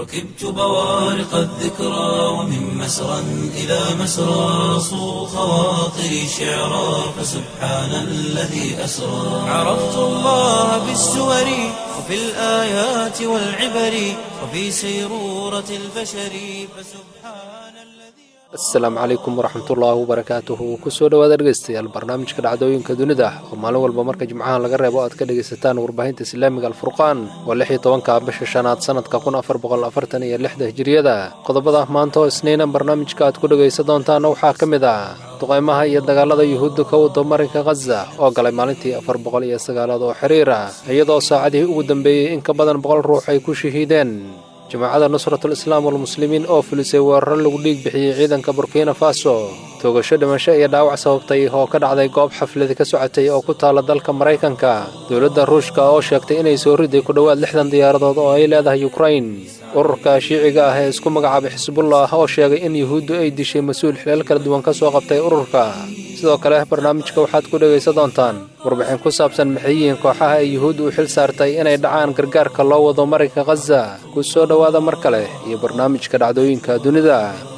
ركبت بوارق الذكرى ومن مسرى إلى مسرى صو خواطري شعرا فسبحان الذي أسرى عرفت الله بالسور وفي الآيات والعبر وفي سيرورة البشر فسبحان الذي asalaamu calaykum waraxmatullaahi wabarakaatuhu kusoo dhowaad dhegeystayaal barnaamijka dhacdooyinka dunida oo maalin walba marka jimcaha laga reebo aad ka dhegaysataan warbaahinta islaamiga alfurqaan waa lix iyo tobanka bisha shanaad sanadka kun afar boqol afartan iyo lixda hijiriyada qodobada maanta oo isniina barnaamijka aad ku dhegaysan doontaana waxaa ka mid ah duqaymaha iyo dagaalada yuhuudda ka wado marinka khaza oo galay maalintii afar boqol iyo sagaalaad oo xiriir ah iyadoo saacadihii ugu dambeeyey in ka badan boqol ruux ay ku shahiideen jamaacada nusratul islaam walmuslimiin oo fulisay weeraro lagu dhiig bixiyey ciidanka burkina faso toogasho dhimasho iyo dhaawac sababtay oo ka dhacday goob xafladi ka socotay oo ku taala dalka maraykanka dowladda ruushka oo sheegtay inay soo riday ku dhowaad lixdan diyaaradood oo ay leedahay yukrain ururka shiiciga ah ee isku magacaabay xisbullah oo sheegay in yuhuuddu ay dishay mas-uul xilal kala duwan ka soo qabtay ururka sidoo kale barnaamijka waxaad ku dhegaysan doontaan warbixin ku saabsan maxay yihiin kooxaha ay yuhuudda u xil saartay inay dhacaan gargaarka loo wado marinka khaza ku soo dhowaada mar kale iyo barnaamijka dhacdooyinka dunida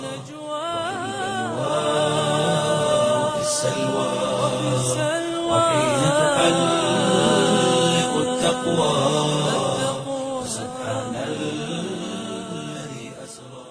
في السلوى وحين تحلق التقوى سبحان الذي أسرى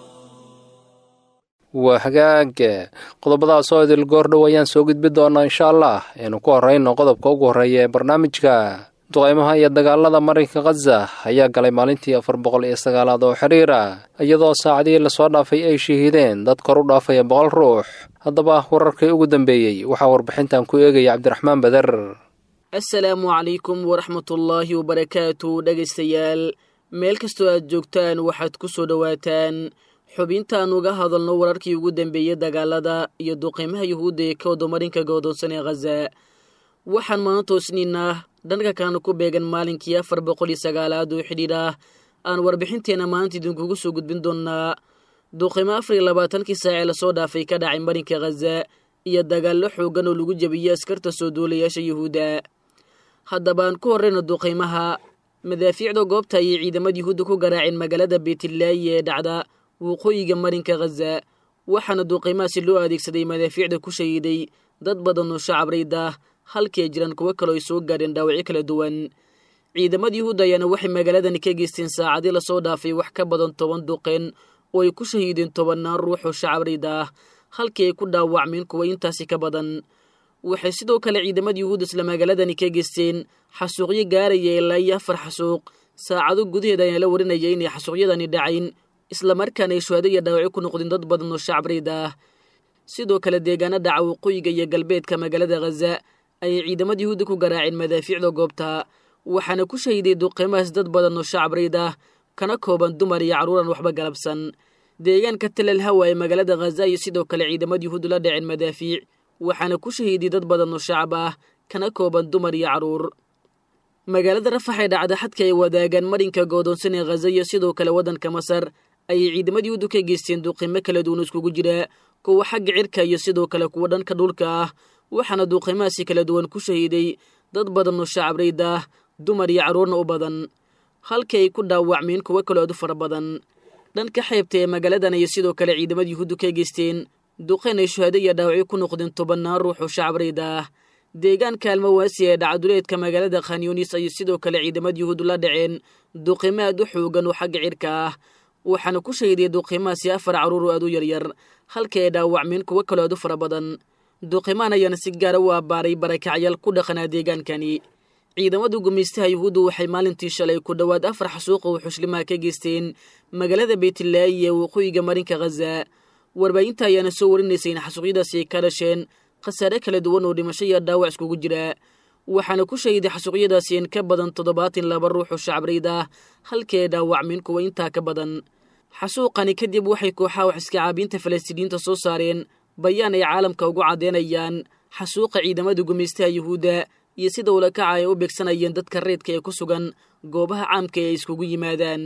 waa hagaag qodobadaas oo idil goordhow ayaan soo gudbi doonaa insha allah aynu ku horrayno qodobka ugu horreeya ee barnaamijka duqaymaha iyo dagaalada marinka khaza ayaa galay maalintii afar boqol iyo sagaalaad oo xiriir ah iyadoo saacadihii lasoo dhaafay ay shahiideen dad kor u dhaafaya boqol ruux haddaba wararkii ugu dambeeyey waxaa warbixintan ku eegaya cabdiraxmaan bader assalaamu calaykum waraxmatullaahi wabarakaatu dhegaystayaal meel kastoo aad joogtaan waxaad ku soo dhowaataan xubintaan uga hadalno wararkii ugu dambeeyey dagaalada iyo duqeymaha yuhuudda ee ka wado marinka goodoonsan ee khaza waxaan maanta toosniinaa dhanka kaana ku beegan maalinkii afar boqol iyo sagaalaad oo xidhiidh ah aan warbixinteenna maanta idinkugu soo gudbin doonnaa duqeymo afar iyo labaatankii saacee lasoo dhaafay ka dhacay marinka khaza iyo dagaallo xooggan oo lagu jebiyey askarta soo duulayaasha yuhuudda haddabaan ku horrayno duqeymaha madaafiicda goobta ayay ciidamada yuhuudda ku garaaceen magaalada beetilaayi ee dhacda waqooyiga marinka khaza waxaana duqeymahaasi loo adeegsaday madaafiicda ku shahiiday dad badan oo shacab rayd ah halkii ay jiraan kuwo kaloo ay soo gaadheen dhaawacyo kala duwan ciidamada yuhuudda ayaana waxay magaaladani ka geysteen saacadii lasoo dhaafay wax ka badan toban duqeen oo ay ku shahiideen tobannaan ruux oo shacab rayd ah halkii ay ku dhaawacmeen kuwa intaasi ka badan waxay sidoo kale ciidamada yuhuudda isla magaaladani ka geysteen xasuuqyo gaaraya ilaa iyo afar xasuuq saacado gudaheed ayaan la warinaya inay xasuuqyadani dhacayn islamarkaana ay shuhado iyo dhaawacyo ku noqdeen dad badan oo shacab rayd ah sidoo kale deegaana dhaca waqooyiga iyo galbeedka magaalada khaza ayay ciidamada yuhuudda ku garaaceen madaafiicda goobta waxaana ku shahiday duqeymahaas dad badan oo shacab rayd ah kana kooban dumar iyo carruuran waxba galabsan deegaanka talal hawa ee magaalada khaza iyo sidoo kale ciidamada yuhuudda la dhaceen madaafiic waxaana ku shahiiday dad badan oo shacab ah kana kooban dumar iyo carruur magaalada rafax ee dhacda xadka ay wadaagaan marinka goodoonsan ee khaza iyo sidoo kale waddanka masar ayay ciidamada yuhuudda ka geysteen duqeymo kala duwan iskugu jira kuwa xagga cirka iyo sidoo kale kuwa dhanka dhulka ah waxaana duqeymahaasi kala duwan ku shahiiday dad badan oo shacab rayd ah dumar iyo carruurna u badan halkii ay ku dhaawacmeen kuwo kaloo aad u fara badan dhanka xeebta ee magaaladan ayay sidoo kale ciidamada yuhuuddu ka geysteen duqeyn ay shuhado iyo dhaawacyo ku noqdeen tobannaan ruux oo shacab rayd ah deegaanka almawaasi ee dhacduleedka magaalada khanyunis ayay sidoo kale ciidamada yuhuuddu la dhaceen duqeymo aad u xoogan oo xagga cirka ah waxaana ku shahiday duqeymahaasi afar carruur oo aad u yaryar halkii ay dhaawacmeen kuwo kaloo aad u fara badan duqeymaan ayaana si gaara u abbaaray barakacyaal ku dhaqanaa deegaankani ciidamada gumaystaha yuhuuddu waxay maalintii shalay ku dhowaad afar xasuuqa oo xushlimaha ka geysteen magaalada beytlaayi ee waqooyiga marinka khaza warbaahinta ayaana soo warinaysay in xasuuqyadaasi ay ka dhasheen khasaare kala duwan oo dhimasho iyo dhaawac iskugu jira waxaana ku shahiday xasuuqyadaasi in ka badan toddobaatan laba ruux oo shacab rayd ah halkii ay dhaawacmeen kuwa intaa ka badan xasuuqani kadib waxay kooxaha wax iska caabiinta falastiiniyiinta soo saareen bayaan ay caalamka ugu caddeynayaan xasuuqa ciidamada gumaystaha yuhuudda iyo sida ulakaca ay u beegsanayeen dadka reedka ee ku sugan goobaha caamka ee ay iskugu yimaadaan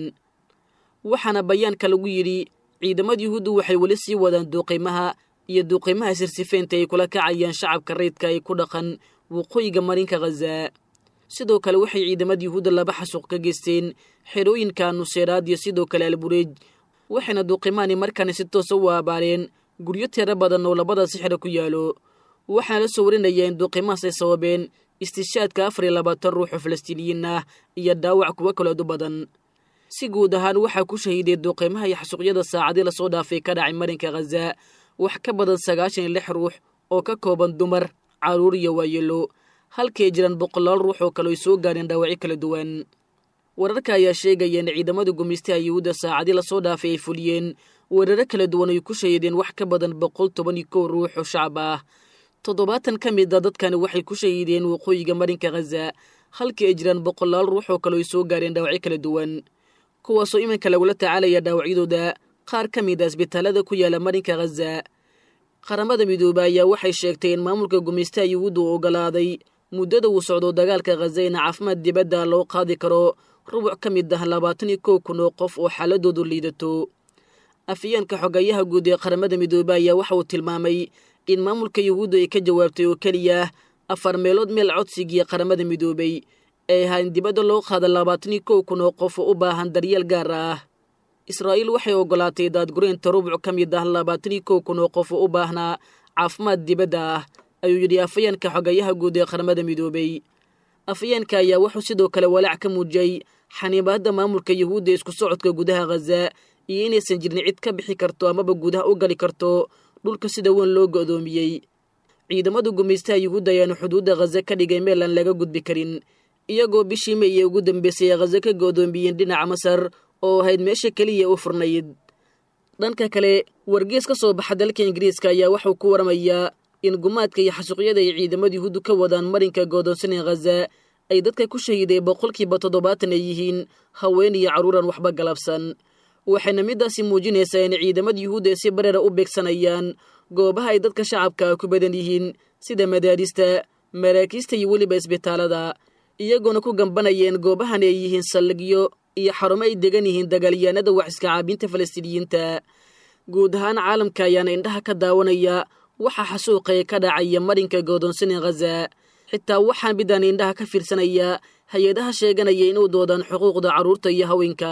waxaana bayaanka lagu yidhi ciidamada yuhuuddu waxay weli sii wadaan duuqiimaha iyo duuqiimaha sirsifeynta ay kula kacayaan shacabka reydka ay ku dhaqan waqooyiga marinka khaza sidoo kale waxay ciidamada yuhuudda laba xasuuq ka geysteen xerooyinka nuseeraad iyo sidoo kale albureej waxayna duuqimaani markaani si toosa u aabaaleen guryo tiro badan oo labadaasi xero ku yaalo waxaana la soo warinaya in duuqimahaas ay sababeen istishaadka afar iyo labaatan ruux oo falastiiniyiin ah iyo dhaawac kuwo kaleedu badan si guud ahaan waxaa ku shahiiday duuqimaha iyo xasuuqyada saacadii lasoo dhaafay ka dhacay marinka khaza wax ka badan sagaashan iyo lix ruux oo ka kooban dumar carruur iyo waayelo halkay jiraan boqolaal ruux oo kale ay soo gaadheen dhaawacyo kala duwan wararka ayaa sheegaya in ciidamada gumaystaha yuhuudda saacadii lasoo dhaafay ay fuliyeen weeraro kala duwan ay ku shahiideen wax ka badan boqol toban iyo kow ruux oo shacab ah toddobaatan ka mid a dadkani waxay ku shahiideen waqooyiga marinka khaza halkii ay jiraan boqolaal ruux oo kale ay soo gaareen dhaawacyo kala duwan kuwaasoo iminka lagula tacaalaya dhaawacyadooda qaar ka mid a isbitaalada ku yaala marinka khaza qaramada midoobe ayaa waxay sheegtay in maamulka gumaystaha yuhuudda uu ogolaaday muddada uu socdo dagaalka khaza in caafimaad dibadda loo qaadi karo rubuc ka mid ah labaatan iyo kow kun oo qof oo xaaladoodu liidato afyeenka xogayaha guud ee qaramada midoobe ayaa waxa uu tilmaamay in maamulka yuhuudda ay ka jawaabtay oo keliya afar meelood meel codsigii qaramada midoobey ay ahaa in dibadda loo qaada labaatan iyo kow kun oo qof oo u baahan daryeel gaar ah israa'iil waxay ogolaatay daadgureynta rubuc ka mid ah labaatan iyo kow kun oo qof oo u baahnaa caafimaad dibadda ah ayuu yidhi afayeenka xogayaha guud ee qaramada midoobey afayeenka ayaa wuxuu sidoo kale walaac ka muujiyey xaniibaadda maamulka yuhuudda isku socodka gudaha khaza iyo inaysan jirin cid ka bixi karto amaba gudaha u gali karto dhulka sida weyn loo go'doomiyey ciidamada gumaystaha yuhuudda ayaanu xuduudda khaza ka dhigay meel aan laga gudbi karin iyagoo bishii may ee ugu dambeysay ee khaza ka go'doomiyeen dhinaca masar oo ahayd meesha keliya u furnayd dhanka kale wargees ka soo baxa dalka ingiriiska ayaa waxuu ku waramayaa in gumaadka iyo xasuuqyada ay ciidamada yuhuuddu ka wadaan marinka goodoonsanee khaza ay dadka ku shahiiday boqolkiiba toddobaatan ay yihiin haween iyo carruuran waxba galabsan waxayna middaasi muujinaysaa in ciidamada yuhuudda ay si bareera u beegsanayaan goobaha ay dadka shacabka ku badan yihiin sida madaarista maraakiista iyo weliba isbitaalada iyagoona ku gambanayeen goobahan ay yihiin saldhigyo iyo xarumo ay degan yihiin dagaalyahanada wax iska caabinta falastiiniyiinta guud ahaan caalamka ayaana indhaha ka daawanaya waxaa xasuuqaya ka dhacaya marinka goodoonsanin khaza xitaa waxaan midaan indhaha ka fiirsanaya hay-adaha sheeganaya inuu doodaan xuquuqda carruurta iyo haweenka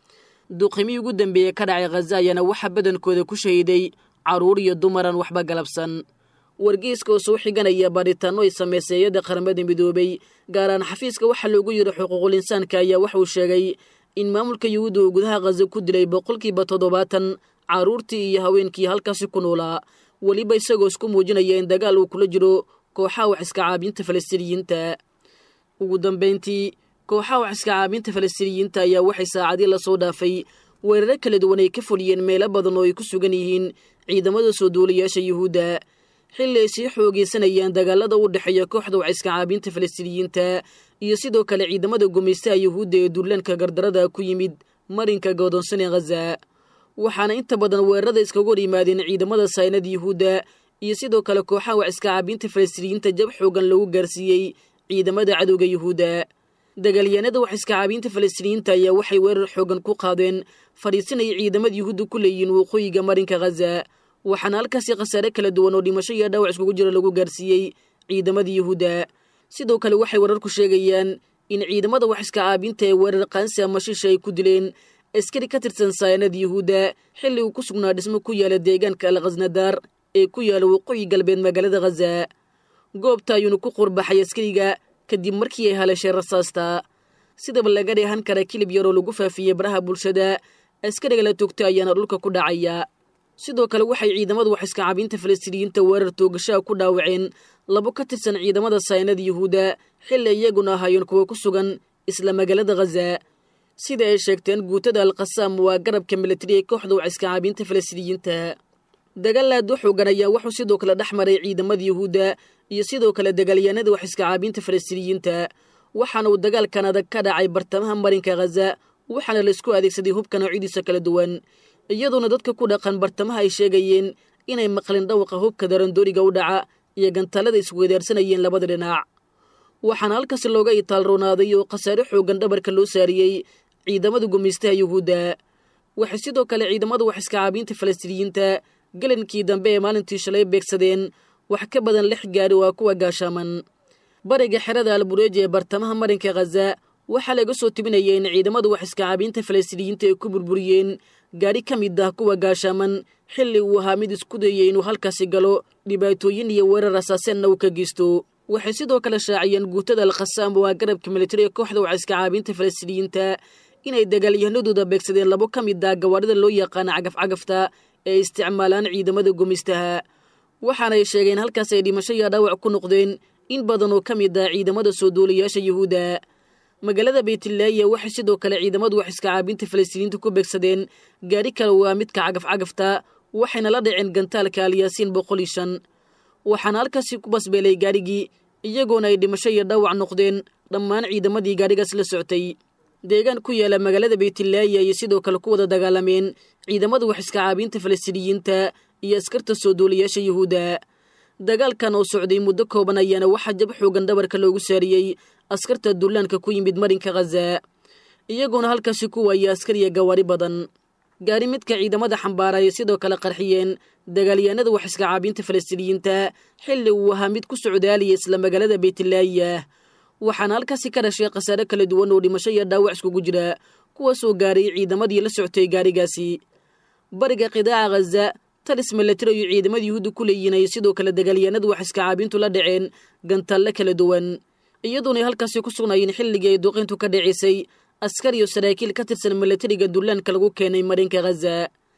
duqimii ugu dambeeyey ka dhacay khaza ayaana waxaa badankooda ku shahiiday carruur iyo dumaran waxba galabsan wargeyska oo soo xiganaya baadhitaanno ay samaysay hay-adda qaramada midoobey gaaraan xafiiska waxaa loogu yidhi xuquuqul insaanka ayaa waxauu sheegay in maamulka yuhuudda uu gudaha khaza ku dilay boqolkiiba toddobaatan carruurtii iyo haweenkii halkaasi ku noolaa weliba isagoo isku muujinaya in dagaal uu kula jiro kooxaha wax iska caabinta falastiiniyiinta ugu dambayntii kooxaha wax iska caabinta falastiiniyiinta ayaa waxay saacadii lasoo dhaafay weeraro kala duwan ay ka fuliyeen meelo badan oo ay ku sugan yihiin ciidamada soo duulayaasha yuhuudda xilli ay sii xoogeysanayaan dagaalada u dhexeeya kooxda wax iska caabinta falastiiniyiinta iyo sidoo kale ciidamada gumaystaha yuhuudda ee duulaanka gardarada ku yimid marinka goodoonsanee khaza waxaana inta badan weerarada iskaga hor yimaadeen ciidamada saynada yuhuudda iyo sidoo kale kooxaha wax iska caabinta falastiiniyiinta jab xoogan lagu gaarsiiyey ciidamada cadowga yuhuudda dagaalyahanada wax iska caabinta falastiiniyiinta ayaa waxay weerar xoogan ku qaadeen fadhiisanaya ciidamada yuhuudda ku leeyihiin waqooyiga marinka khaza waxaana halkaasi khasaare kala duwan oo dhimasho iyo dhaawac iskugu jira lagu gaarsiiyey ciidamada yuhuudda sidoo kale waxay wararku sheegayaan in ciidamada wax iska caabinta ee weerar qaansi ama shisha ay ku dileen askari ka tirsan sayanada yuhuudda xilli uu ku sugnaa dhismo ku yaala deegaanka al khasnadaar ee ku yaala waqooyi galbeed magaalada khaza goobta ayuuna ku qurbaxay askariga kadib markii ay haleeshay rasaasta sidaba laga dheehan kara kilib yaroo lagu faafiyey baraha bulshada askariga la toogtay ayaana dhulka ku dhacaya sidoo kale waxay ciidamadu wax iska caabinta falastiiniyiinta weerar toogashaha ku dhaawaceen labo ka tirsan ciidamada saynada yuhuudda xilli iyaguna ahaayeen kuwa ku sugan isla magaalada khaza sida ay sheegteen guutada alkhasaam waa garabka militari ee kooxda wax iska caabinta falastiiniyiinta dagaal aad u xoogan ayaa wuxuu sidoo kale dhex maray ciidamada yuhuudda iyo sidoo kale dagaalyahanada wax iska caabinta falastiiniyiinta waxaana uu dagaalkan adag ka dhacay bartamaha marinka khaza waxaana laisku adeegsaday hubka noocyadiisa kala duwan iyadoona dadka ku dhaqan bartamaha ay sheegayeen inay maqlin dhawaqa hubka darandooriga u dhaca iyo gantaalada isweedaarsanayeen labada dhinac waxaana halkaasi looga itaalroonaaday oo khasaare xoogan dhabarka loo saariyey ciidamada gumaystaha yuhuudda waxay sidoo kale ciidamada wax iska caabinta falastiiniyiinta galankii dambe ee maalintii shalay beegsadeen wax ka badan lix gaari waa kuwa gaashaaman bariga xerada albureeji ee bartamaha marinka khaza waxaa laga soo tibinaya in ciidamadu wax iskacaabiinta falastiiniyiinta ay ku burburiyeen gaadhi ka mid ah kuwa gaashaaman xilli uu ahaa mid isku dayay inuu halkaasi galo dhibaatooyin iyo weerar asaaseenna uu ka geysto waxay sidoo kale shaaciyeen guutada alkhasaam waa garabka militariga kooxda wax iskacaabiinta falastiiniyiinta inay dagaalyahanadooda beegsadeen labo ka mid ah gawaadhida loo yaqaana cagafcagafta ee isticmaalaan ciidamada gumaystaha waxaanay sheegeen halkaas ay dhimasho iyo dhaawac ku noqdeen in badan oo ka mid ah ciidamada soo duulayaasha yuhuudda magaalada beytlaaya waxay sidoo kale ciidamadu wax iskacaabinta falastiiniinta ku beegsadeen gaadhi kale waa midka cagafcagafta waxayna la dhaceen gantaalka alyaasiin boqol iyo shan waxaana halkaasi ku basbeelay gaadhigii iyagoona ay dhimasho iyo dhaawac noqdeen dhammaan ciidamadii gaadhigaas la soctay deegaan ku yaala magaalada beytlaaya ayay sidoo kale ku wada dagaalameen ciidamada wax iskacaabinta falastiiniyiinta iyo askarta soo duulayaasha yuhuudda dagaalkan oo socday muddo kooban ayaana waxaa jab xoogan dhabarka loogu saariyey askarta dullaanka ku yimid marinka khaza iyagoona halkaasi ku waayay askar iyo gawaari badan gaari midka ciidamada xambaara ay sidoo kale qarxiyeen dagaalyahanada wax iskacaabinta falastiiniyiinta xilli uu ahaa mid ku socdaalaya isla magaalada beytlaaya waxaana halkaasi ka dhashay khasaare kala duwan oo dhimasho iyo dhaawac iskugu jira kuwaasoo gaaray ciidamadii la socotay gaarigaasi bariga qidaaca khaza talis milatari iyo ciidamada yuhuudda ku leeyihiin ay sidoo kale dagaalyahanadu wax iskacaabintu la dhaceen gantaalle kala duwan iyadoonay halkaasi ku sugnaayeen xilligii ay duqayntu ka dhacisay askar iyo saraakiil ka tirsan milatariga dullaanka lagu keenay marinka khaza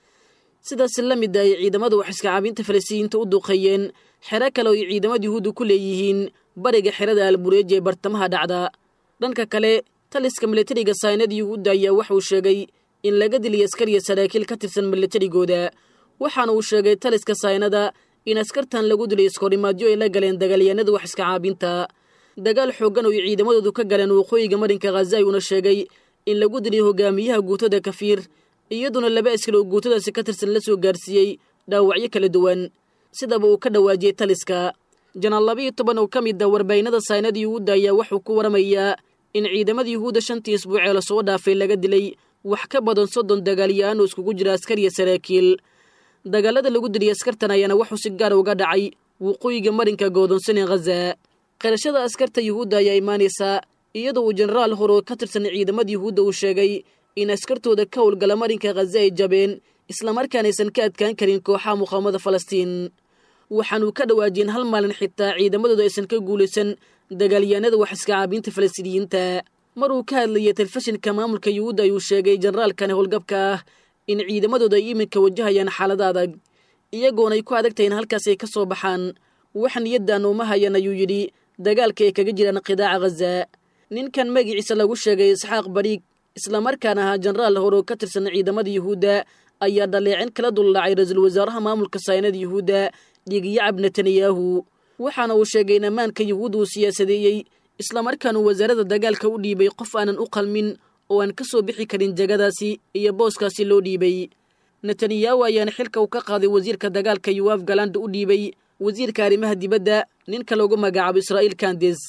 sidaas la mid ay ciidamada wax iskacaabinta falastiiniyiinta u duqeeyeen xero kale oo ay ciidamada yuhuudda ku leeyihiin bariga xerada albureeji ee bartamaha dhacda dhanka kale taliska milatariga saynada yuhuudda ayaa waxauu sheegay in laga dilay askar iyo saraakiil ka tirsan milatarigooda waxaana uu sheegay taliska saynada in askartan lagu dilay iskorimaadyo ay la galeen dagaalyahanada wax iskacaabinta dagaal xooggan oo ay ciidamadoodu ka galeen waqooyiga marinka khaza ayuuna sheegay in lagu dilay hogaamiyaha guutada kafiir iyaduna laba askar oo guutadaasi ka tirsan la soo gaarsiiyey dhaawacyo kala duwan sidaba uu ka dhawaajiyey taliska janaal labayo toban oo ka mid ah warbaahinada saynada yuhuudda ayaa wuxuu ku waramayaa in ciidamada yuhuudda shantii isbuucee lasoo dhaafay laga dilay wax ka badan soddon dagaalyahaan oo iskugu jira askar iyo saraakiil dagaalada lagu diliyay askartan ayaana wuxuu si gaar uga dhacay waqooyiga marinka goodonsanee khaza qirashada askarta yuhuudda ayaa imaanaysaa iyadoo uu jenaraal hore oo ka tirsan ciidamada yuhuudda uu sheegay in askartooda ka howlgala marinka khaza ay jabeen islamarkaanaysan ka adkaan karin kooxaha muqaamada falastiin waxaanuu ka dhawaajiyeen hal maalin xitaa ciidamadooda aysan ka guulaysan dagaalyahanada wax iskacaabinta falastiiniyiinta mar uu ka hadlayay telefishinka maamulka yuhuudda ayuu sheegay jenaraalkani howlgabka ah in ciidamadooda ay iminka wajahayaan xaalada adag iyagoona ay ku adagtahay in halkaas ay ka soo baxaan wax niyaddan uma hayan ayuu yidhi dagaalka ay kaga jiraan qidaaca khaza ninkan magiciisa lagu sheegay isxaaq bariig islamarkaana ahaa jenaraal hore oo ka tirsan ciidamada yuhuudda ayaa dhaleecin kala duldhacay ra-iisul wasaaraha maamulka saynada yuhuudda dhigiyacab netanyahu waxaana uu sheegay in ammaanka yuhuudda uu siyaasadeeyey islamarkaanuu wasaaradda dagaalka u dhiibay qof aanan u qalmin oo aan ka soo bixi karin jagadaasi iyo booskaasi loo dhiibay netanyahu ayaana xilka uu ka qaaday wasiirka dagaalka yuwaaf galanda u dhiibay wasiirka arrimaha dibadda ninka loogu magacaabo israa'iil kandes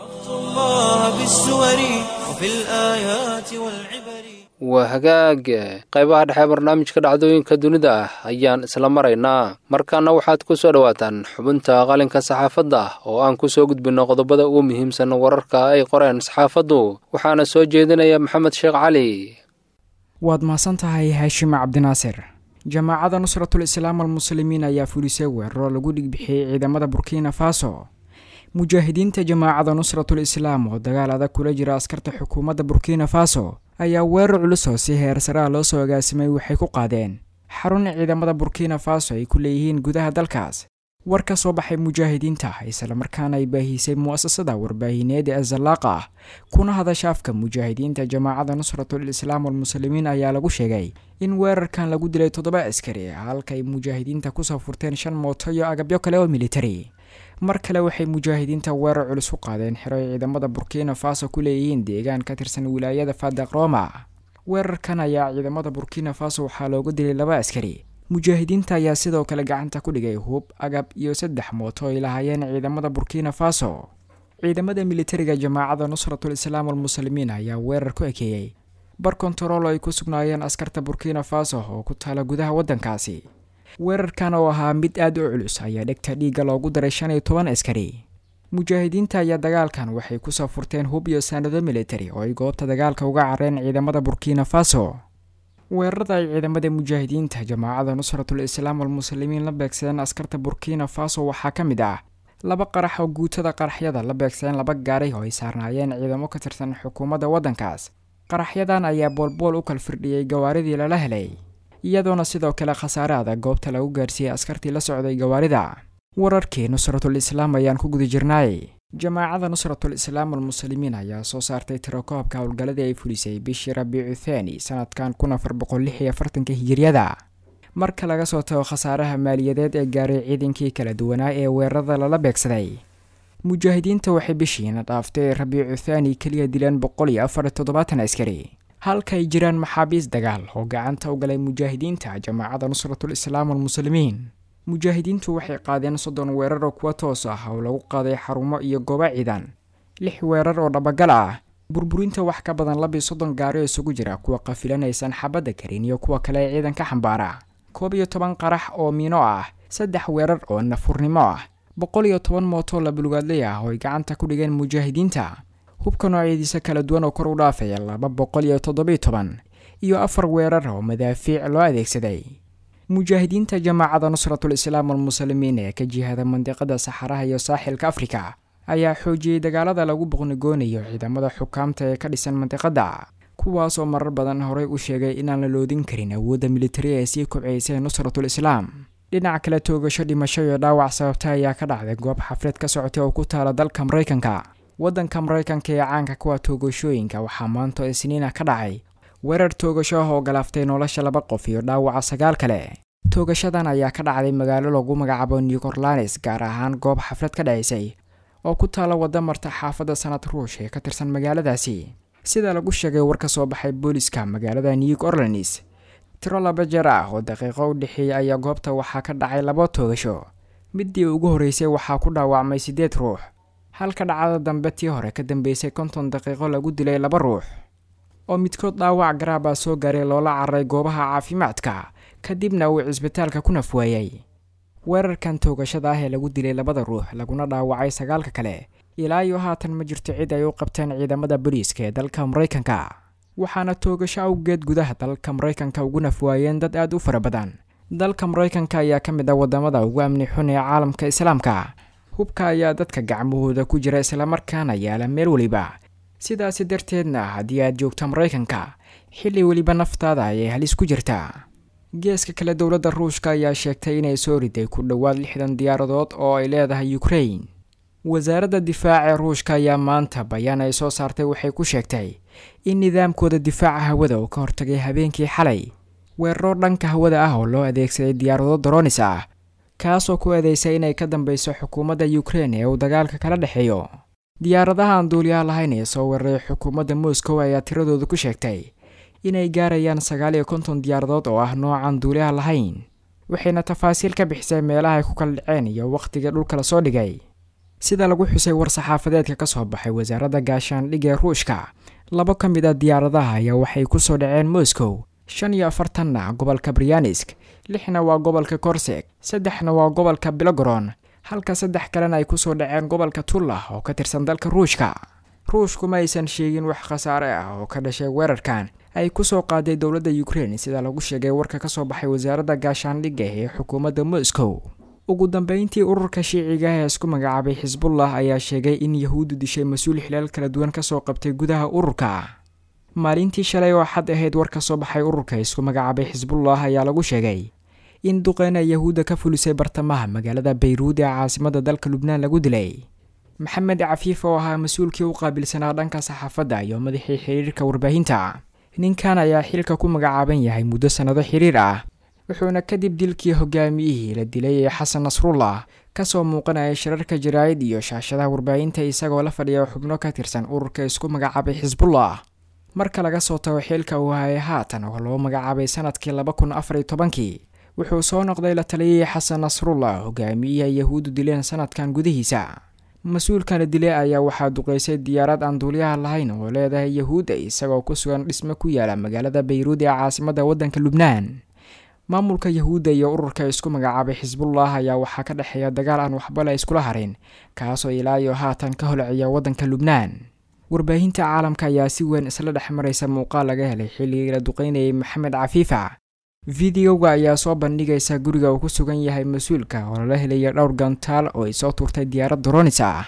waa hagaag qaybaha dhexe barnaamijka dhacdooyinka dunida ah ayaan isla maraynaa markaana waxaad ku soo dhowaataan xubinta qalinka saxaafadda oo aan ku soo gudbinno qodobada ugu muhiimsan wararka ay qoreen saxaafaddu waxaana soo jeedinaya maxamed sheekh cali waad mahadsan tahay haashim cabdinaasir jamaacada nusratul islaam almuslimiin ayaa fulisay weeraro lagu dhigbixiyey ciidamada burkina faso mujaahidiinta jamaacada nusratul islaam oo dagaal adag kula jira askarta xukuumadda burkina faso ayaa weerar culus oo si heer saraha loo soo agaasimay waxay ku qaadeen xarun ciidamada burkina faso ay ku leeyihiin gudaha dalkaas war ka soo baxay mujaahidiinta islamarkaana ay baahisay mu'asasada warbaahineed ee azallaaqa ah kuna hadasha afka mujaahidiinta jamaacada nusratul islaam almuslimiin ayaa lagu sheegay in weerarkan lagu dilay toddoba askari halka ay mujaahidiinta kusoo furteen shan mooto iyo agabyo kale oo militari mar kale waxay mujaahidiinta weerar culus u qaadeen xero ay ciidamada burkina faso ku leeyihiin deegaan ka tirsan wilaayada fadaq roma weerarkan ayaa ciidamada burkina faso waxaa looga dilay laba askari mujaahidiinta ayaa sidoo kale gacanta ku dhigay hub agab iyo saddex mooto ay lahaayeen ciidamada burkina faso ciidamada militariga jamaacada nusratul islaam almuslimiin ayaa weerar ku ekeeyey bar kontarool ay ku sugnaayeen askarta burkina faso oo ku taala gudaha waddankaasi weerarkan oo ahaa mid aad u culus ayaa dhegta dhiigga loogu daray shan iyo toban askari mujaahidiinta ayaa dagaalkan waxay kusoo furteen hub iyo saanado militari oo ay goobta dagaalka uga careen ciidamada burkina faso weerarada ay ciidamada mujaahidiinta jamaacada nusratul islaam walmuslimiin la beegsadeen askarta burkina faso waxaa ka mid ah laba qarax oo guutada qaraxyada la beegsadeen laba gaaray oo ay saarnaayeen ciidamo ka tirsan xukuumadda waddankaas qaraxyadan ayaa boolbool u kal firdhiyey gawaaridii lala helay iyadoona sidoo kale khasaare adag goobta lagu gaarsiiyey askartii la socday gawaarida wararkii nusratul islaam ayaan ku guda jirnaay jamaacada nusratul islaam almuslimiin ayaa soo saartay tirakoobka howlgalladii ay fulisay bishii rabiicu thaani sanadkan kun afar boqol lix iyo afartanka hijiriyada marka laga soo tago khasaaraha maaliyadeed ee gaaray ciidankii kala duwanaa ee weerarada lala beegsaday mujaahidiinta waxay bishiina dhaaftay rabiicu thaani keliya dileen boqol iyo afar iyo toddobaatan askari halka ay jiraan maxaabiis dagaal oo gacanta u galay mujaahidiinta jamaacada nusratul islaam almuslimiin mujaahidiintu waxay qaadeen soddon weerar oo kuwa toos ah oo lagu qaaday xarumo iyo goobo ciidan lix weerar oo dhabagal ah burburinta wax ka badan labii soddon gaari oo isugu jira kuwa qafilanaysan xabadda karin iyo kuwa kale ee ciidanka xambaara koob iyo toban qarax oo miino ah saddex weerar oo nafurnimo ah boqol iyo toban mooto labulugaadley ah oo ay gacanta ku dhigeen mujaahidiinta hubka noocyadiisa kala duwan oo kor u dhaafaya laba boqol iyo toddobiyo toban iyo afar weerar oo madaafiic loo adeegsaday mujaahidiinta jamaacada nusratul islaam almuslimiin ee ka jihada mandiqada saxaraha iyo saaxilka afrika ayaa xoojiyey dagaalada lagu boqnigoonayo ciidamada xukaamta ee ka dhisan mandiqada kuwaas oo marar badan horey u sheegay inaan la loodin karin awoodda militari ee sii kobcaysay nusratul islaam dhinaca kale toogasho dhimasho iyo dhaawac sababta ayaa ka dhacday goob xaflad ka socotay oo ku taala dalka maraykanka waddanka maraykanka ee caanka kuwa toogashooyinka waxaa maanta isniina ka dhacay weerar toogasho ah oo galaaftay nolosha laba qof iyo dhaawaca sagaal kale toogashadan ayaa ka dhacday magaalo lagu magacaabo new orlanes gaar ahaan goob xaflad ka dhacaysay oo ku taala wadda marta xaafadda sanad ruush ee ka tirsan magaaladaasi sida lagu sheegay war ka soo baxay booliska magaalada new orleans tiro laba jeer ah oo daqiiqo u dhexeeyay ayaa goobta waxaa ka dhacay laba toogasho midii ugu horreysay waxaa ku dhaawacmay siddeed ruux halka dhacdada dambe tii hore ka dambeysay konton daqiiqo lagu dilay laba ruux oo midkood dhaawac garaabaa soo gaaray loola cararay goobaha caafimaadka kadibna uu cisbitaalka ku nafwaayey weerarkan toogashada ah ee lagu dilay labada ruux laguna dhaawacay sagaalka kale ilaa iyo haatan ma jirto cid ay u qabteen ciidamada booliiska ee dalka maraykanka waxaana toogasho awgeed gudaha dalka maraykanka ugu nafwaayeen dad aad u fara badan dalka maraykanka ayaa ka mid ah wadamada ugu amni xun ee caalamka islaamka hubka ayaa dadka gacmahooda ku jira islamarkaana yaala meel weliba sidaasi darteedna haddii aad joogto maraykanka xilli weliba naftaada ayay halis ku jirtaa geeska kale dowladda ruushka ayaa sheegtay inay soo riday ku dhowaad lixdan diyaaradood oo ay leedahay ukrain wasaaradda difaaca ee ruushka ayaa maanta bayaan ay soo saartay waxay ku sheegtay in nidaamkooda difaaca hawada uu ka hortagay habeenkii xalay weeraro dhanka hawada ah oo loo adeegsaday diyaarado doronis ah kaasoo ku eedeysay inay ka dambeyso xukuumadda ukrein ee uu dagaalka kala dhexeeyo diyaaradaha aan duuliyaha lahayn ee soo weeraray xukuumadda moscow ayaa tiradooda ku sheegtay inay gaarayaan sagaal iyo konton diyaaradood oo ah noocan duuliyaha lahayn waxayna tafaasiil ka bixisay meelaha ay ku kala dhaceen iyo wakhtiga dhulka la soo dhigay sida lagu xusay war-saxaafadeedka ka soo baxay wasaaradda gaashaandhig ee ruushka labo ka mid a diyaaradaha ayaa waxay ku soo dhaceen moscow shan iyo afartanna gobolka brianisk lixna waa gobolka korseg saddexna waa gobolka bilogoron halka saddex kalena ay kusoo dhaceen gobolka tullah oo ka tirsan dalka ruushka ruushku ma aysan sheegin wax khasaare ah oo ka dhashay weerarkan ay kusoo qaaday dowladda ukrein sida lagu sheegay warka ka soo baxay wasaaradda gaashaandhigga ee xukuumadda moscow ugu dambeyntii ururka shiiciga ee isku magacaabay xisbullah ayaa sheegay in yahuuddu dishay mas-uul xilaal kala duwan kasoo qabtay gudaha ururka maalintii shalay oo xad ahayd war ka soo baxay ururka isku magacaabay xisbullah ayaa lagu sheegay in duqeyna yahuudda ka fulisay bartamaha magaalada bayruud ee caasimada dalka lubnaan lagu dilay maxamed cafiif oo ahaa mas-uulkii u qaabilsanaa dhanka saxaafadda iyo madaxii xiriirka warbaahinta ninkan ayaa xilka ku magacaaban yahay muddo sannado xiriir ah wuxuuna kadib dilkii hogaamiyihii la dilay ee xasan nasrullah kasoo muuqanaya shirarka jaraa'id iyo shaashadaha warbaahinta isagoo la fadhiya xubno ka tirsan ururka isku magacaabay xisbullah marka laga soo tago xilka uu hayay haatan oo loo magacaabay sanadkii laba kun afar iyo tobankii wuxuu soo noqday la taliyay xasan nasrullah hogaamiyaha yahuuddu dileen sanadkan gudihiisa mas-uulka la dilay ayaa waxaa duqeysay diyaarad aan duuliyaha lahayn oo leedahay yahuudda isagoo ku sugan dhisme ku yaala magaalada bayruud ee caasimadda waddanka lubnaan maamulka yahuudda iyo ururka isku magacaabay xisbullah ayaa waxaa ka dhexeeya dagaal aan waxba la iskula harin kaasoo ilaa iyo haatan ka holciya waddanka lubnaan warbaahinta caalamka ayaa si weyn isla dhex maraysa muuqaal laga helay xilligii la duqeynayay maxamed cafiifa fideoga ayaa soo bandhigaysa guriga uu ku sugan yahay mas-uulka oo lala helaya dhowr gantaal oo ay soo tuurtay diyaarad doronis ah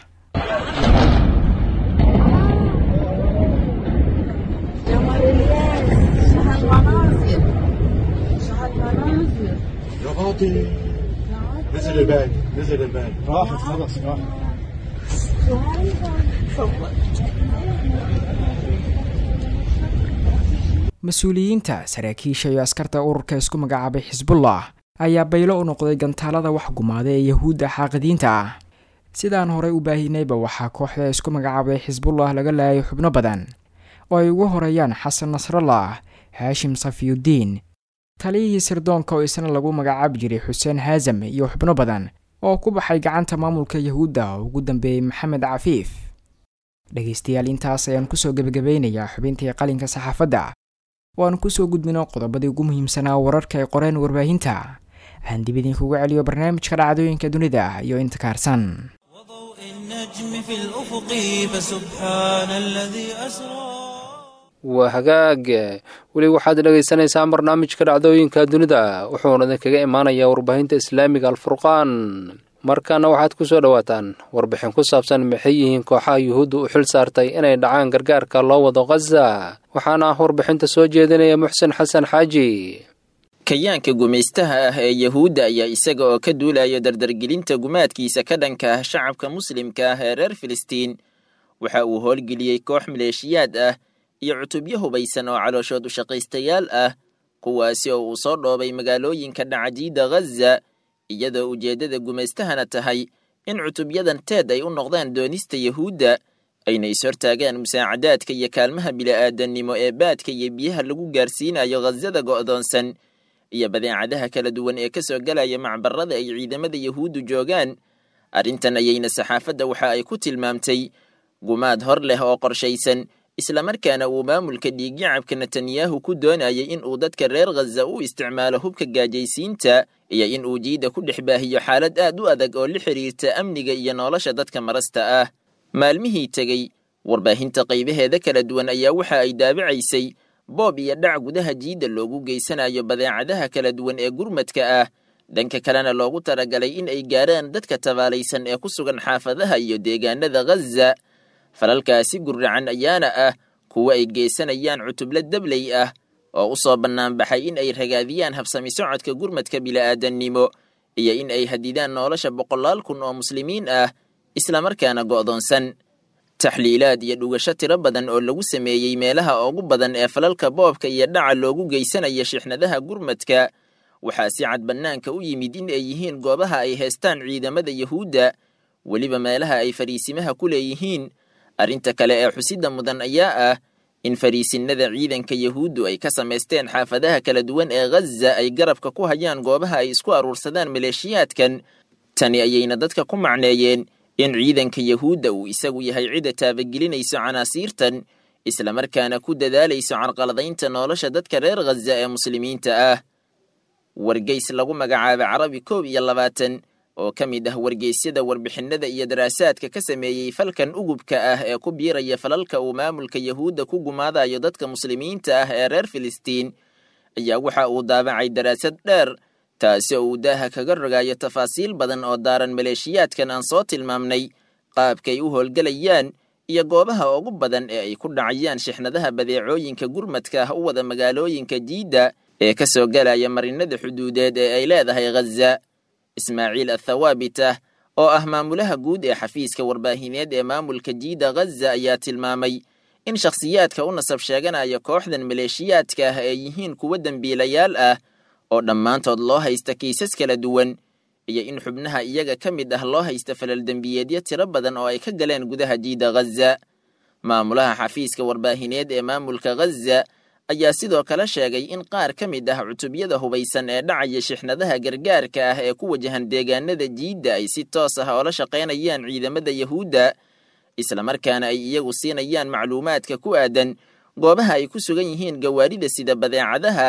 يا فاطمة نزل الباقي نزل الباقي راحت خلاص راحت mas-uuliyiinta saraakiisha iyo askarta ururka isku magacaabay xisbullah ayaa baylo u noqday gantaalada wax gumaaday ee yahuudda xaaqidiinta ah sidaan horey u baahinayba waxaa kooxda isku magacaabay xisbullah laga laayay xubno badan oo ay ugu horeeyaan xasan nasrallah haashim safiyudiin taliyihii sirdoonka oo isna lagu magacaabi jiray xuseen haasam iyo xubno badan oo ku baxay gacanta maamulka yahuudda oo ugu dambeeyey maxamed cafiif dhegaystayaal intaas ayaan kusoo gebagabeynayaa xubintii qalinka saxaafadda oo aan kusoo gudbino qodobadii ugu muhiimsanaa wararka ay qoreen warbaahinta aan dib idinkugu celiyo barnaamijka dhacdooyinka dunida iyo inta kaarsan وضوء النجم في الأفق فسبحان الذي أسرى waa hagaag weli waxaad dhagaysanaysaan barnaamijka dhacdooyinka dunida wuxuuna idinkaga imaanayaa warbaahinta islaamiga alfurqaan markaana waxaad ku soo dhowaataan warbixin ku saabsan maxay yihiin kooxaha yuhuudda u xil saartay inay dhacaan gargaarka loo wado khaza waxaana ah warbixinta soo jeedinaya muxsen xasan xaaji kayaanka gumaystaha ah ee yahuudda ayaa isaga oo ka duulaya dardargelinta gumaadkiisa ka dhanka ah shacabka muslimka ah ee reer filistiin waxa uu howlgeliyey koox maleeshiyaad ah iyo cutubyo hubaysan oo calooshood ushaqaystayaal ah kuwaasi oo uu soo dhoobay magaalooyinka dhacajiida ghaza iyadoo ujeeddada gumaystahana tahay in cutubyadan teed ay u noqdaan doonista yahuudda ayna ishortaagaan musaacadaadka iyo kaalmaha bili'aadannimo ee baadka iyo biyaha lagu gaarsiinayo khazada go'doonsan iyo badeecadaha kala duwan ee ka soo galaya macbarada ay ciidamada yahuuddu joogaan arrintan ayayna saxaafadda waxa ay ku tilmaamtay gumaad hor leh oo qorshaysan islamarkaana uu maamulka dhiigyacabka netanyahu ku doonayay in uu dadka reer khaza u isticmaalo hubka gaajaysiinta iyo in uu jiidda ku dhex baahiyo xaalad aad u adag oo la xidhiirta amniga iyo nolosha dadka marasta ah maalmihii tegey warbaahinta qaybaheeda kala duwan ayaa waxa ay daabacaysay boob iyo dhac gudaha jiidda loogu geysanayo badeecadaha kala duwan ee gurmadka ah dhanka kalena loogu talagalay in ay gaaraan dadka tabaalaysan ee ku sugan xaafadaha iyo deegaanada khaza falalkaasi gurracan ayaana ah kuwa ay geysanayaan cutubla dabley ah oo u soo bannaanbaxay in ay ragaadiyaan habsami socodka gurmadka bili'aadannimo iyo in ay hadidaan nolosha boqolaal kun oo muslimiin ah islamarkaana go'doonsan taxliilaad iyo dhugasho tiro badan oo lagu sameeyey meelaha ugu badan ee falalka boobka iyo dhaca loogu geysanaya shixnadaha gurmadka waxaa si cad bannaanka u yimid in ay yihiin goobaha ay haystaan ciidamada yahuudda weliba meelaha ay fariisimaha ku leeyihiin arrinta kale ee xusidda mudan ayaa ah in fariisinnada ciidanka yahuuddu ay ka samaysteen xaafadaha kala duwan ee khaza ay garabka ku hayaan goobaha ay isku aruursadaan maleeshiyaadkan tani ayayna dadka ku macneeyeen in ciidanka yahuudda uu isagu yahay cidda taabagelinayso canaasiirtan islamarkaana ku dadaalayso carqaladaynta nolosha dadka reer khaza ee muslimiinta ah wargeys lagu magacaaba carabi koob iyo labaatan oo ka mid ah wargeysyada warbixinada iyo daraasaadka ka sameeyey falkan ugubka ah ee ku biiraya falalka uu maamulka yahuudda ku gumaadayo dadka muslimiinta ah ee reer filistiin ayaa waxa uu daabacay daraasad dheer taasi oo uu daaha kaga rogayo tafaasiil badan oo daaran maleeshiyaadkan aan soo tilmaamnay qaabkay u howlgelayaan iyo goobaha ugu badan ee ay ku dhacayaan shixnadaha badeecooyinka gurmadka ah u wada magaalooyinka jiidda ee ka soo galaya marinada xuduudeed ee ay leedahay khaza ismaaciil athawaabitah oo ah maamulaha guud ee xafiiska warbaahineed ee maamulka jiida khaza ayaa tilmaamay in shakhsiyaadka u nasab sheeganaya kooxdan maleeshiyaadka ah ay yihiin kuwo dembiilayaal ah oo dhammaantood loo haysta kiisas kala duwan iyo in xubnaha iyaga ka mid ah loo haysta falal dembiyeedyo tiro badan oo ay ka galeen gudaha jiida khaza maamulaha xafiiska warbaahineed ee maamulka khaza ayaa sidoo kale sheegay in qaar ka mid ah cutubyada hubaysan ee dhacaya shixnadaha gargaarka ah ee ku wajahan deegaanada jiidda ay si toos ah oola shaqaynayaan ciidamada yahuudda islamarkaana ay iyagu siinayaan macluumaadka ku aadan goobaha ay ku sugan yihiin gawaarida sida badeecadaha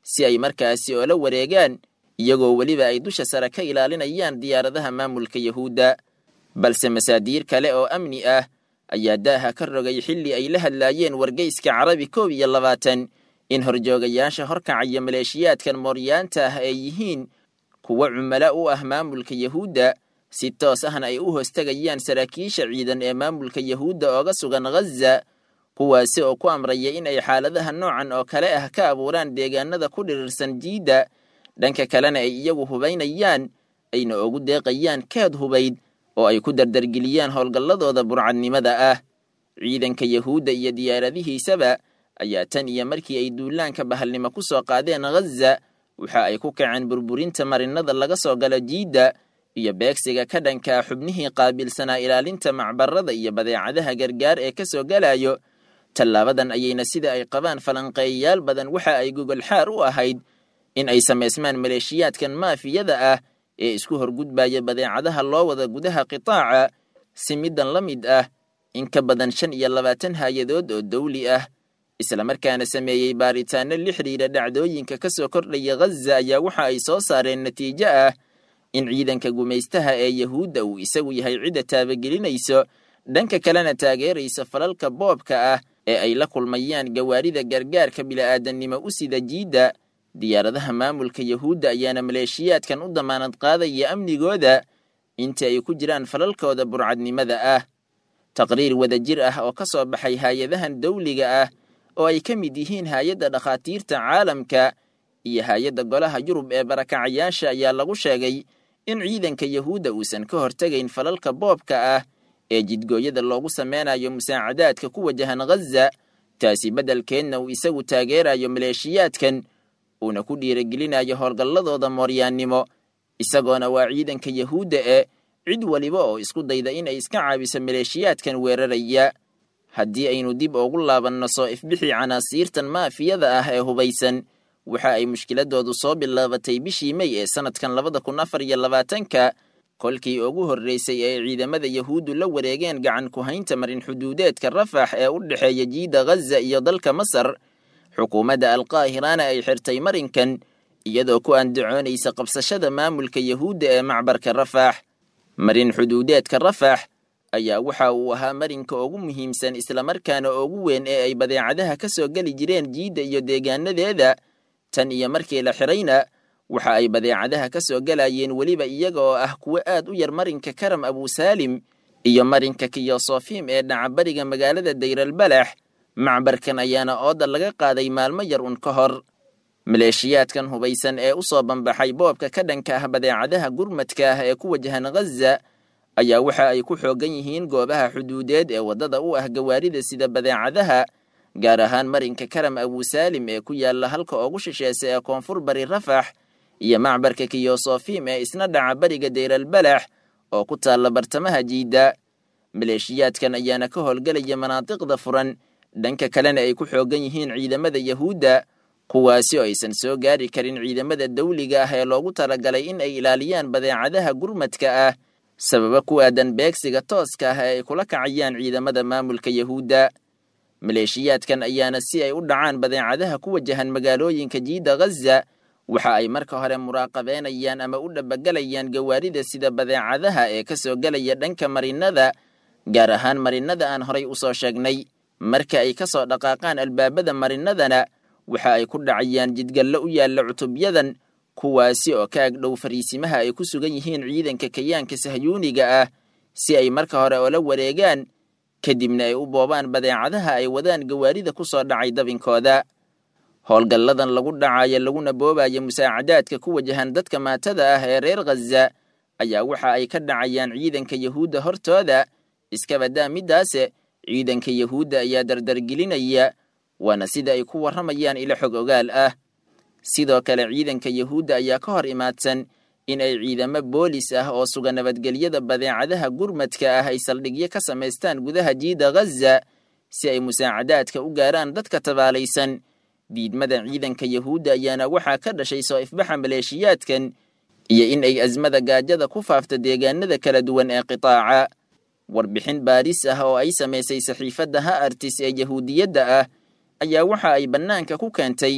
si ay markaasi oola wareegaan iyagoo weliba ay dusha sare ka ilaalinayaan diyaaradaha maamulka yahuudda balse masaadiir kale oo amni ah ayaa daaha ka rogay xilli ay la hadlaayeen wargeyska carabi koob iyo labaatan in horjoogayaasha horkacaya maleeshiyaadkan mooryaanta ah ay yihiin kuwo cumalo u ah maamulka yahuudda si toos ahna ay u hoostagayaan saraakiisha ciidan ee maamulka yahuudda ooga sugan ghaza kuwaasi oo ku amraya in ay xaaladaha noocan oo kale ah ka abuuraan deegaanada ku dhirirsan jiidda dhanka kalena ay iyagu hubaynayaan ayna ugu deeqayaan keed hubayd oo ay ku dardargeliyaan howlgalladooda burcadnimada ah ciidanka yahuudda iyo diyaaradihiisaba ayaa tan iyo markii ay duulaanka bahalnimo ku soo qaadeen ghaza waxa ay ku kaceen burburinta marinada laga soo galo jiidda iyo beegsiga ka dhankaa xubnihii qaabilsanaa ilaalinta macbarada iyo badeecadaha gargaar ee ka soo galayo tallaabadan ayayna sida ay qabaan falanqeeyayaal badan waxa ay gogolxaar u ahayd in ay samaysmaan maleeshiyaadkan maafiyada ah ee isku horgudbaya badeecadaha loo wada gudaha qitaaca si middan la mid ah in ka badan shan iyo labaatan hay-adood oo dawli ah islamarkaana sameeyey baaritaano la xidhiira dhacdooyinka ka soo kordhaya ghaza ayaa waxa ay soo saareen natiijo ah in ciidanka gumaystaha ee yahuudda uu isagu yahay cidda taabagelinayso dhanka kalena taageeraysa falalka boobka ah ee ay la kulmayaan gawaarida gargaarka bila'aadannimo u sida jiidda diyaaradaha maamulka yahuudda ayaana maleeshiyaadkan u damaanad qaadaya amnigooda inta ay ku jiraan falalkooda burcadnimada ah taqriir wadajir ah oo ka soo baxay hay-adahan dawliga ah oo ay ka mid yihiin hay-adda dhakhaatiirta caalamka iyo hay-adda golaha yurub ee barakacayaasha ayaa lagu sheegay in ciidanka yahuudda uusan ka hortegayn falalka boobka ah ee jidgooyada loogu sameynayo musaacadaadka ku wajahan ghaza taasi beddelkeedna uu isagu taageerayo maleeshiyaadkan uuna ku dhiiragelinayo howlgalladooda mooryaannimo isagoona waa ciidanka yahuudda ee cid waliba oo isku dayda inay iska caabiso maleeshiyaadkan weeraraya haddii aynu dib ugu laabanno soo ifbixii canaasiirtan maafiyada ah ee hubaysan waxa ay mushkiladoodu soo bilaabatay bishii mey ee sannadkan labada kun afar iyo labaatanka kolkii ugu horreysay ee ciidamada yahuuddu la wareegeen gacan ku haynta marin xuduudeedka rafax ee u dhexeeya jiidda ghaza iyo dalka masar xukuumadda alqaahirana ay xirtay marinkan iyadoo ku andacoonaysa qabsashada maamulka yahuudda ee macbarka rafax marin xuduudeedka rafax ayaa waxa uu ahaa marinka ugu muhiimsan islamarkaana ugu weyn ee ay badeecadaha ka soo geli jireen jiidda iyo deegaanadeeda tan iyo markii la xirayna waxa ay badeecadaha ka soo galayeen weliba iyaga oo ah kuwo aad u yar marinka karam abusaalim iyo marinka kiyosofim ee dhacabariga magaalada dayralbalax macbarkan ayaana ooda laga qaaday maalmo yar un ka hor maleeshiyaadkan hubaysan ee u soo bambaxay boobka ka dhanka ah badeecadaha gurmadka ah ee ku wajahan ghaza ayaa waxa ay ku xoogan yihiin goobaha xuduudeed ee waddada u ah gawaarida sida badeecadaha gaar ahaan marinka karam abusaalim ee ku yaalla halka ugu shisheesa ee koonfur bari rafax iyo macbarka kiyosofim ee isna dhaca bariga dayralbalax oo ku taalla bartamaha jiidda maleeshiyaadkan ayaana ka howlgelaya manaadiqda furan dhanka kalena ay ku xoogan yihiin ciidamada yahuudda kuwaasi oo aysan soo gaari karin ciidamada dawliga ah ee loogu talagalay in ay ilaaliyaan badeecadaha gurmadka ah sababa ku aadan beegsiga tooska ah ee ay kula kacayaan ciidamada maamulka yahuudda maleeshiyaadkan ayaana si ay u dhacaan badeecadaha ku wajahan magaalooyinka jiidda ghaza waxa ay marka hore muraaqabeynayaan ama u dhabagelayaan gawaarida sida badeecadaha ee ka soo gelaya dhanka marinada gaar ahaan marinada aan horay u soo sheegnay marka ay ka soo dhaqaaqaan albaabada marinadana waxa ay ku dhacayaan jidgallo u yaalla cutubyadan kuwaasi oo ka agdhow fariisimaha ay ku sugan yihiin ciidanka kayaanka sahyuuniga ah si ay marka hore oola wareegaan kadibna ay u boobaan badeecadaha ay wadaan gawaarida ku soo dhacay dabinkooda howlgalladan lagu dhacayo laguna boobayo musaacadaadka ku wajahan dadka maatada ah ee reer ghaza ayaa waxa ay ka dhacayaan ciidanka yahuudda hortooda iskabadaa middaase ciidanka yahuudda ayaa dardargelinaya waana sida ay ku warramayaan ilo xog ogaal ah sidoo kale ciidanka yahuudda ayaa ka hor imaadsan in ay ciidamo boolis ah oo suga nabadgelyada badeecadaha gurmadka ah ay saldhigyo ka samaystaan gudaha jiidda ghaza si ay musaacadaadka u gaaraan dadka tabaalaysan diidmada ciidanka yahuudda ayaana waxaa ka dhashay soo ifbaxa maleeshiyaadkan iyo in ay asmada gaajada ku faafta deegaanada kala duwan ee qitaaca warbixin baaris ah oo ay samaysay saxiifadda ha artis ee yahuudiyadda ah ayaa waxa ay bannaanka ku keentay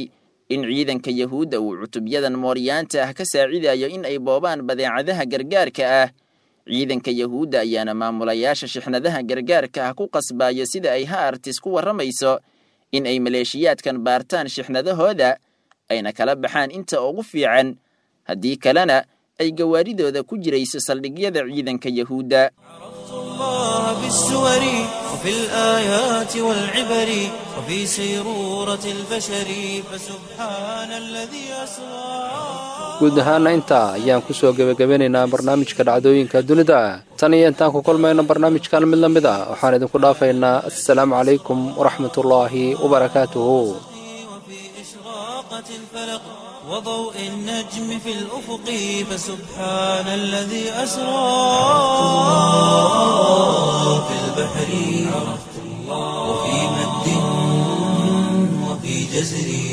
in ciidanka yahuudda uu cutubyadan mooryaanta ah ka saacidayo in ay boobaan badeecadaha gargaarka ah ciidanka yahuudda ayaana maamulayaasha shixnadaha gargaarka ah ku qasbayo sida ay ha artis ku warramayso in ay maleeshiyaadkan baartaan shixnadahooda ayna kala baxaan inta ugu fiican haddii kalena ay gawaaridooda ku jirayso saldhigyada ciidanka yahuudda الله بالسور وفي الآيات والعبر وفي سيرورة البشر فسبحان الذي أسرى guud ahaana intaa ayaan ku soo gebagabanaynaa barnaamijka dhacdooyinka dunida tan iyo intaan ku kulmayno barnaamijkan mid la mid ah waxaan idinku dhaafaynaa assalaamu calaykum waraxmatullaahi wabarakaatuhu وفي إشراقة الفلق وضوء النجم في الأفق فسبحان الذي أسرى في البحر عرفت الله وفي مد وفي جزر